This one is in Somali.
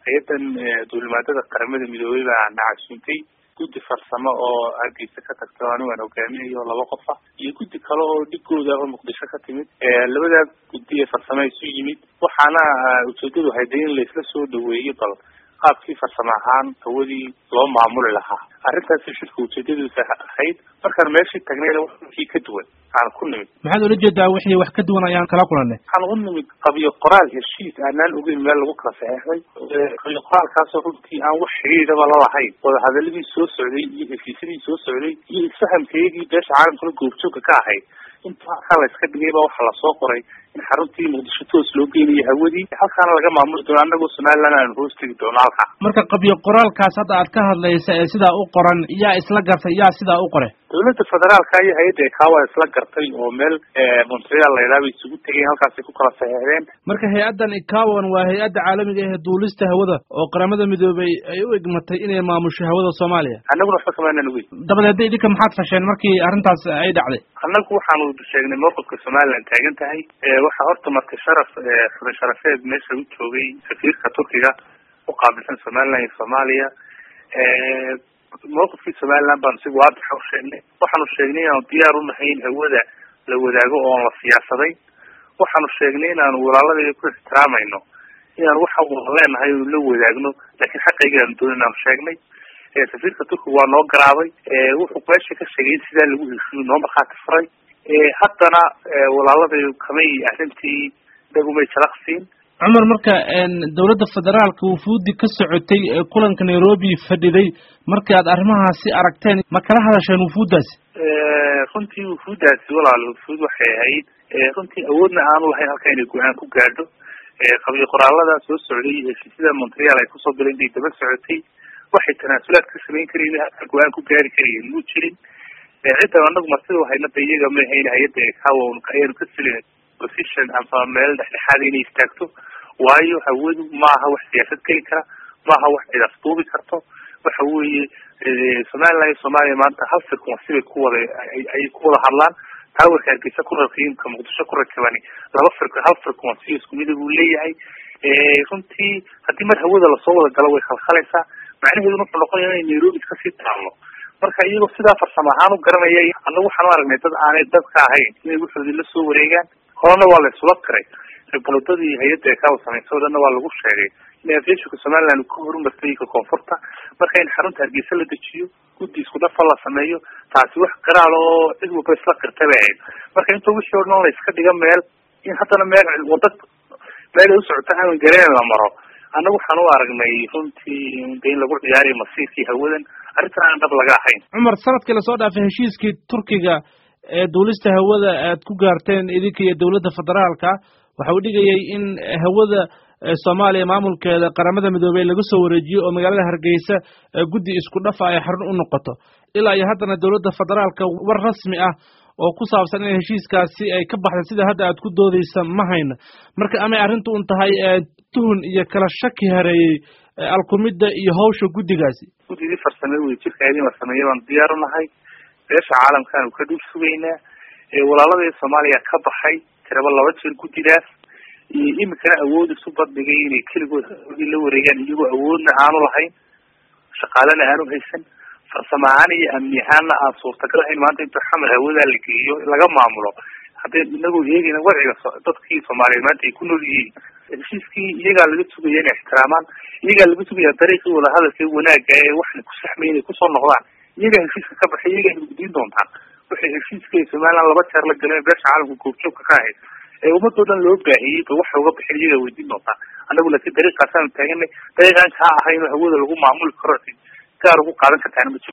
hay-adan duulimaadada qaramada midoobey baa nacasuuntay guddi farsamo oo hargeysa ka tagta anigu aan hogaaminayo laba qof ah iyo guddi kale oo dhigooda oo muqdisho ka timid labadaa guddi ee farsamo isu yimid waxaana ujeedadu hayda in laisla soo dhaweeyo bal qaabkii farsamo ahaan hawadii loo maamuli lahaa arrintaasi shirka ujeedadiisa ahayd markaan meeshii tagnayna wixii ka duwan aan ku nimid maxaad ula jeedaa wixii wax ka duwan ayaan kala kulanay waxaan u nimid qabiyo qoraal heshiis aanaan ogeyn meel lagu kala saxeexday qabiyo qoraalkaasoo runtii aan wax xidhiidhaba lalahayn wadahadaladii soo socday iyo heshiisyadii soo socday iyo isfahamkeygii beesha caalamkala goobjooga ka ahayd inta halkaa la iska dhigay ba waxaa lasoo qoray in xaruntii muqdisho toos loo geynayo hawadii halkaana laga maamuli doono annagoo somaliland aan hoos tegi doono halkaa marka qabyo qoraalkaas hadda aad ka hadlaysa ee sidaa u qoran yaa isla gartay yaa sidaa u qoray dawladda federaalka iyo hay-adda ekawa isla gartay oo meel montreal laydhaha bay isugu tegeen halkaasay ku kala saxeexdeen marka hay-addan ekawan waa hay-adda caalamiga ee duulista hawada oo qaramada midoobay ay u egmatay inay maamusho hawada soomaaliya annaguna waxba kamaanan ogeyn dabadeedna idinka maxaad fasheen markii arrintaas ay dhacday annagu waxaanu sheegnay mowqifka somaliland taagan tahay waxaa horta marka sharaf xubin sharafeed meesha u joogay safiirka turkiga u qaabilsan somaliland iyo soomaaliya mawqifkii somaliland baanu si waadixa u sheegnay waxaanu sheegnay inaanu diyaar unahay in hawada la wadaago oon la siyaasaday waxaanu sheegnay inaanu walaaladayda ku ixtiraamayno inaan waxa wada leenahay inu la wadaagno laakiin xaqayga aanu doonin inaanu sheegnay safiirka turkiga waa noo garaabay wuxuu meesha ka sheegay in sidaa lagu heshiyo noo markhaati furay haddana walaaladay kamay arrintii dhagumay jalaqsiin cumar marka dawladda federaalka wufuudi ka socotay ee kulanka nairobi fadhiday markii aad arrimahaasi aragteen ma kala hadasheen wufuuddaasi runtii wufuuddaasi walaal wufuud waxay ahayd runtii awoodna aanu lahayn halka inay go-aan ku gaadho qabiyo qoraalada soo socday iyo heshiisyada montreal ay kusoo galeen bay daba socotay waxay tanaasulaad ka samayn karayen halka go-aan ku gaari karayeen muu jirin cidda anagu martida wahaynada iyaga ma ahayn hay-adda ekawa ayaanu ka silin position ama meel dhexdhexaada inay istaagto waayo hawadu maaha wax siyaasad geli kara maaha wax cid afduubi karto waxa weeye somaliland iyo soomaaliya maanta hal frequency bay ku wada ayay ku wada hadlaan towerka hargeysa ku rakiimka muqdisho ku rakibani laba fre hal frequency isku mida buu leeyahay runtii haddii mar hawada lasoo wada galo way khalkhalaysaa macnaheeduna wuxuu noqonaya inay nairobi kasii taalno marka iyagoo sidaa farsamo ahaan u garanaya annagu waxaan u aragnay dad aanay dadka ahayn inay wuxoodii la soo wareegaan horena waa la isula tiray riboladadii hay-adda ekawa samaysa o dhanna waa lagu sheegay in aviationka somaliland ka horumartay ka koonfurta marka in xarunta hargeysa la dejiyo guddi isku dhafa la sameeyo taasi wax qaraal oo cid walba isla qirtay bay ahayd marka inta wixii o dhan la iska dhiga meel in haddana meel wada meel ay usocota aan gareen la maro annagu waxaan u aragnay runtii de in lagu ciyaarayo masiirkii hawadan arrintan aan dhab laga ahayn cumar sanadkii lasoo dhaafay heshiiskii turkiga ee duulista hawada aad ku gaarteen idinka iyo dawladda federaalka waxa uu dhigayay in hawada soomaaliya maamulkeeda qaramada midoobey laga soo wareejiyo oo magaalada hargeysa guddi isku dhafa ay xarun u noqoto ilaa iyo haddana dawladda federaalka war rasmi ah oo ku saabsan in heshiiskaasi ay ka baxda sida hadda aad ku doodeysa ma hayno marka amay arrintu un tahay tuhun iyo kala shaki hareeyey alkumidda iyo hawsha guddigaasi guddidii farsame wey jirkaadii la sameeya baanu diyaar unahay beesha caalamkaanu ka dhul sugaynaa walaaladii soomaaliya ka baxay tiraba laba jeer guddidaas iyo imikana awood isu badhigay inay keligood hawadii la wareegaan iyagoo awoodna aanu lahayn shaqaalena aanu haysan farsamo ahaan iyo amni ahaanna aan suurtagal ahayn maanta inta xamar hawadaa la geeyo laga maamulo haddee inagoo eegayna wadciga dadkii soomaaliyeed maanta ay ku nool yihiin heshiiskii iyagaa laga sugaya inay ixtiraamaan iyagaa laga sugaya dariiqii wadahadalka wanaaga ee waxna ku saxmay inay kusoo noqdaan iyagaa heshiiska ka baxay iyagaa guddiin doontaan waxay heshiiska somaliland laba jeer la galeen beesha caalamka goobjoogka ka ahayd ee ummadoo dhan loo baahiyey ba waxa uga bixin iyagaa weydiin doontaan annagu laakiin dariiqaasaanu taaganay dariiqaan kaa ahayn hawada lagu maamuli karo gaar ugu qaadan kartaana ma jiro